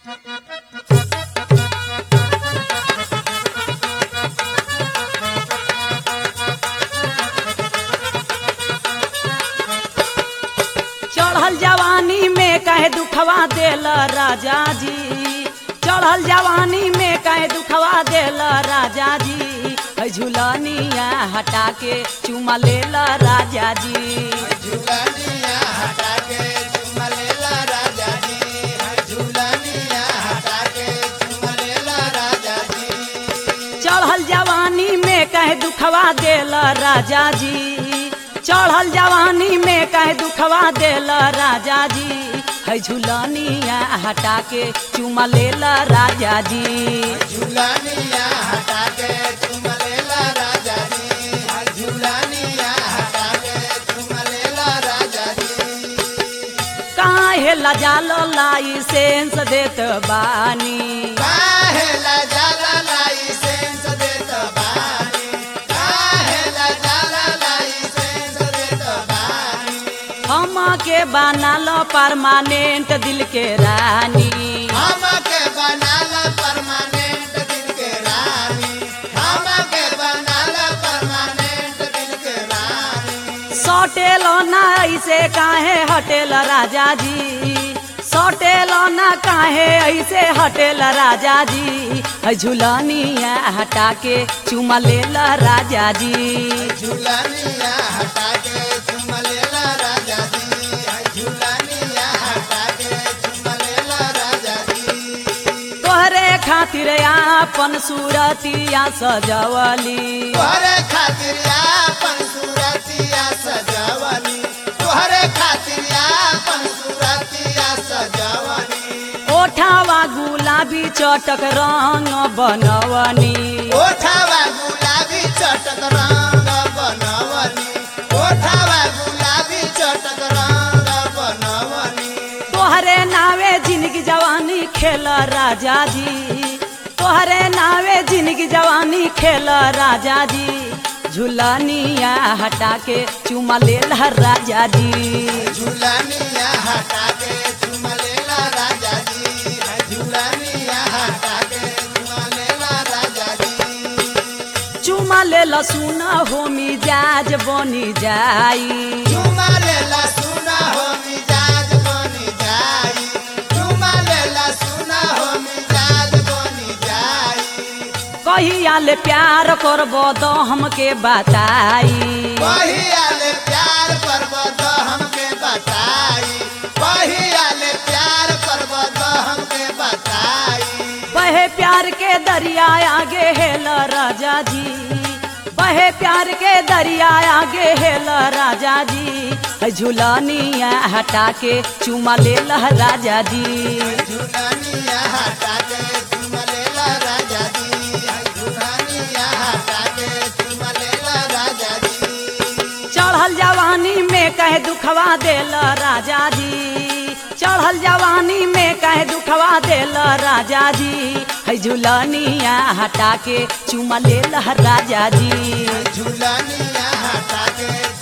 चढ़ल जवानी में कहे दुखवा देल राजा जी चढ़ल जवानी में कहे दुखवा देल राजा जी है झुलनिया हटा के चुमा लेल राजा जी झूलनिया हटा के चुमा लेला राजा जी झूलनिया हटा के चुमा लेला राजा जी चढ़ल जवानी में कहे दुखवा देल राजा जी चढ़ल जवानी में कहे दुखवा देल राजा जी है झुलनिया हटा के चुमा लेल राजा जी झूलनिया हटा के चुमा लेला राजा जी झूलनिया हटा के चुमा लेला राजा जी काहे लजाल लाइसेंस देत बानी काहे ला जाला लाइसेंस देत बानी काहे ला जाला लाइसेंस देत बानी हमके बनाल परमानेंट दिल के रानी हमके बनाला परमानेंट दिल के रानी हमके बनाला परमानेंट दिल के रानी सटेल ना ऐसे काहे हटेल राजा जी सटेल ना काहे ऐसे हटेल राजा जी है झुलनिया हटा के चुमा लेल राजा जी झूलनिया हटा के चुमा लेला राजा जी झूलनिया हटा के चुमा लेला राजा जी तोहरे खातिर आपन सूरतिया सजवली तोहरे खातिर आपन सूरतिया सजावली तोहरे खातिर आपन सूरतिया सजावली ओठावा गुलाबी चटक रंग बनवनी ओठावा गुलाबी चटक रंग बनवली ओठावा गुलाबी चटक रंग बनवली तोहरे नावे जिंदगी जवानी खेल राजा जी तोहरे नावे जिंदगी जवानी खेल राजा जी झुलनिया हटा के चुमा लेल राजा जी झूलनिया हटा के चुमा लेला राजा जी झूलनिया हटा के चुमा लेला राजा जी चुमा लेल सुन हो मिजाज बनी जाई चुमा लेला सुना हो मिजाज बनी जाई चुमा लेला सुना हो मिजाज बनी जाई कहिया ले प्यार करबो तो हमके बताई पहियाले प्यार करब तो हमके बताई पहियाले प्यार करब तो हमके बताई बहे प्यार के दरिया आगे हेल राजा जी बहे प्यार के दरिया आगे हेल राजा जी है झुलनिया हटा के चुमा लेल राजा जी झूलनिया हटा के चुमा लेला राजा जी झूलनिया हटा के चुमा लेला राजा जी चढ़ल जवानी में कहे दुखवा देल राजा जी चढ़ल जवानी में कहे दुखवा देल राजा जी है झुलनिया हटा के चुमा लेल राजा जी झूलनिया हटा के